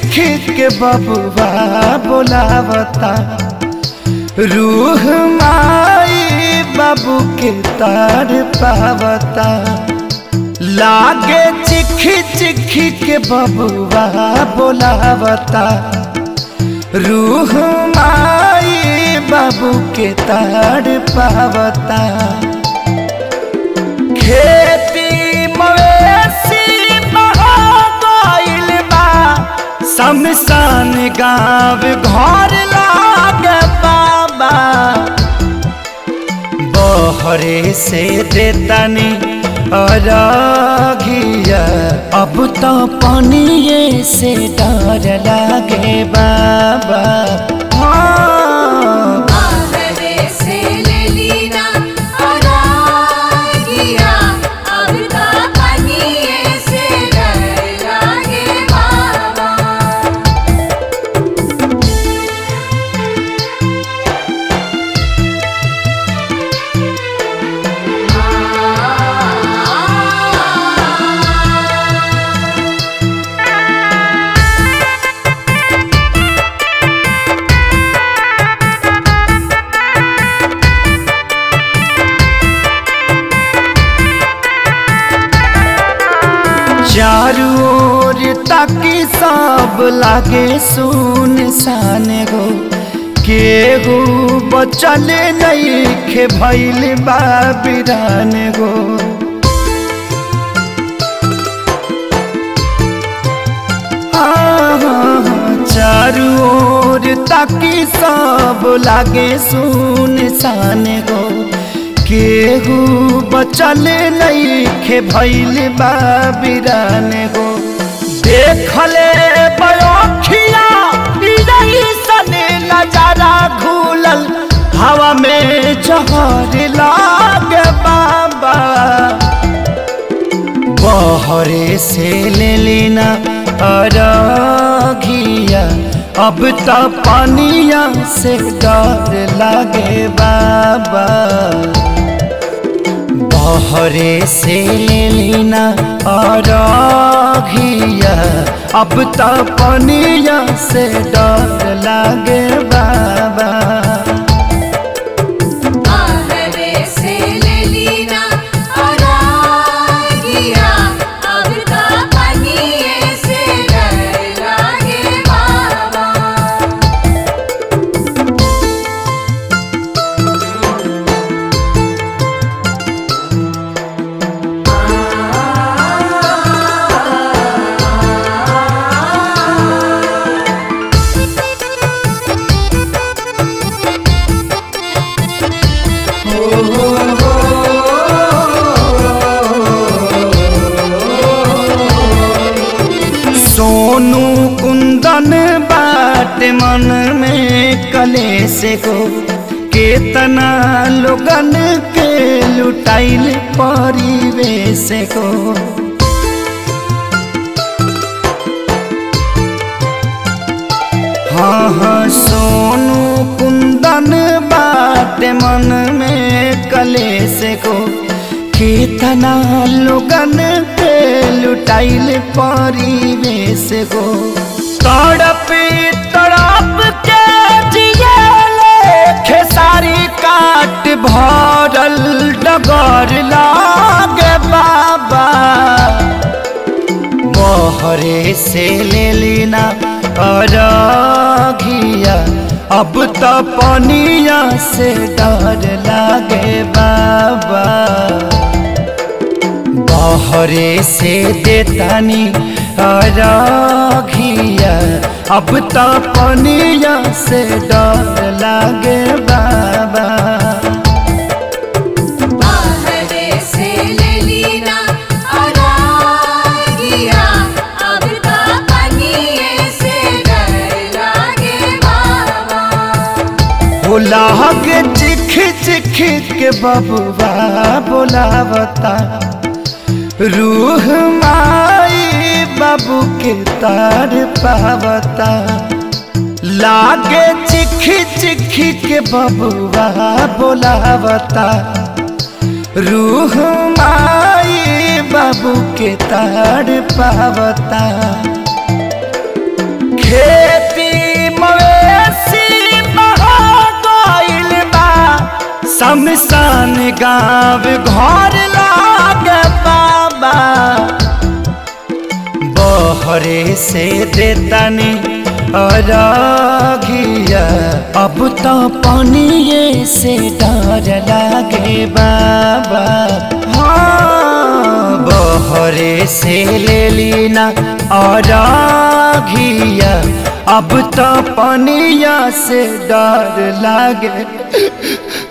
के बबुआ बोलावता रूह माई बाबू के तार पावता लागे चिखी चिखी के बबुआ बोलावता रूह माई बाबू के तार पावता खेती मवेशी बहा गइल बा शमशान गाँव घर लागे बाबा बहरे से देतानी अरघिया अब तो पानिए से डर लागे बाबा हाँ आहरे से ले लीना अरागिया अब ता पनिए से डर लागे बाबा चारू ओर ताकि सब लागे सुन सान गो केहू बचल नहीं खे भैल बा बिरान गो आहा, चारू ओर ताकि सब लागे सुन सान गो केहू बचल नहीं खे भैल बा बिरान गो देखले बयोखिया सन नजारा घूलल हवा में जहर लागे बाबा बहरे से ले लेना अरघिया अब तो पानिया से डर लागे बाबा बहरे से ले लेना अरघिया अब तो पानिया से डर लागे बाबा आहरे से ले लीना अरागिया अब ता पनिए से डर लागे बाबा सोनू कुंदन बाट मन में कलेश को केतना लोगन के लुटाइल परिवेश को हाँ हाँ सोनू कुंदन बाट मन में कलेश को कितना लोगन के लुटाइल परिवेश को तड़प तड़प के जियले खेसारी काट भरल डगर लागे बाबा बहरे से ले लेना अरघिया अब तो पनिया से डर लागे बाबा बहरे से देतानी अरघिया अब तो पनिया से डर लागे बाबा आहरे से ले लीना अरागिया अब ता पनिए से डर लागे बाबा हो लागे चिख चिख के बबुआ बोलावता रूह माई बाबू के तार पावता लागे चिख चिख के बबुआ बोलावता रूह माई बाबू के तार पावता खेती मवेशी बहा गइल बा शमशान गाँव घर लागे बाबा बहरे से देतानी अरघिया अब तो पानिए से डर लागे बाबा हाँ बहरे से ले लीना अरघिया अब तो पानिया से डर लागे